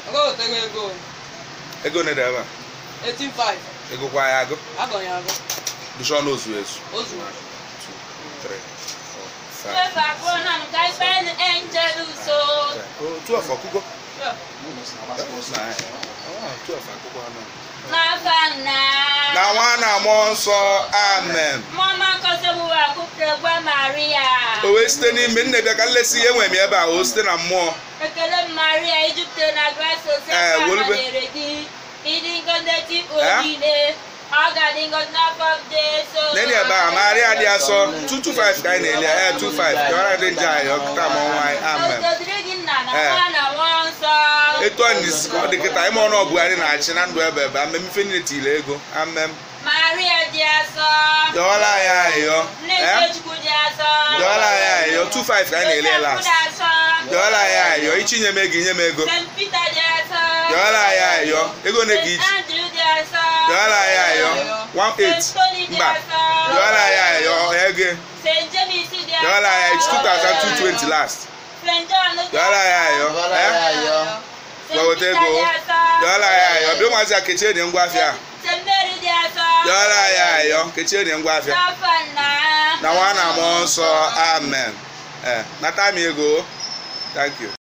Agotego ego ego one dị ebe a 185 ego kwa ya agụ agọnye agọ dụsọ n'ozu ezu ozu 3 Twelve akụrụ na nka ife angel so. 12 ọkụkọ Yeah. N'afa nna. na nwa na mmụọ nsọ amen Mama nkọsịbụwa akụkọ gwa Maria. o wee site n'ime nne bịa ka nlesi ihe enwe m ebe a o site na mmụọ Ekele m Maria ijupụta na grace ose Eh, ka wolube. nọnyere gị. Ịdị ngọzi tikpo Eh? niile. Ọ ga-adị ngọzi n'afọ Jesu. n'enyi ebe a maria dị asọ 225 ka anyị na-eli ya 25 ka ọra dị njọ anyị ọkụta ma ọnwa anyị amen Otodiri gị nna na Eh. nwa na mmụọ nsọ. etu ọ n'isi ka ọ dị kịta ime ọnụ ọbụgharị na-achị na ndụ ebe ebe amem ife niile tiri ego amem Maria dị asọ. yọọla anyị ayọ Nne Eh? nke Chukwu dị asọ. yọọla anyị ayọ 25 ka anyị na-eli ya Joseph last dị asọ. yọọla anyị ayọ ichinye m ego inye m ego St. Peter dị asọ. yọọla anyị ayọ ego one ka St. ichi Andrew dị asọ. yọọla anyị ayọ 18 St. Tony dị mba asọ. yọọla anyị ayọ ego St. James dị asọ. yọọla anyị ayọ 2220 last St. John dị yọọla anyị ayọ eh? St. Gwa weta Peter ego. dị asọ. yọọla anyị ayọ bịa ụmụazị a kechie dị ngwa afịa St. Mary dị asọ. yọọla anyị ayọ kechie dị ngwa afịa N'afọ nna. na nwa na mmụọ nsọ amen ee nata m ego thank you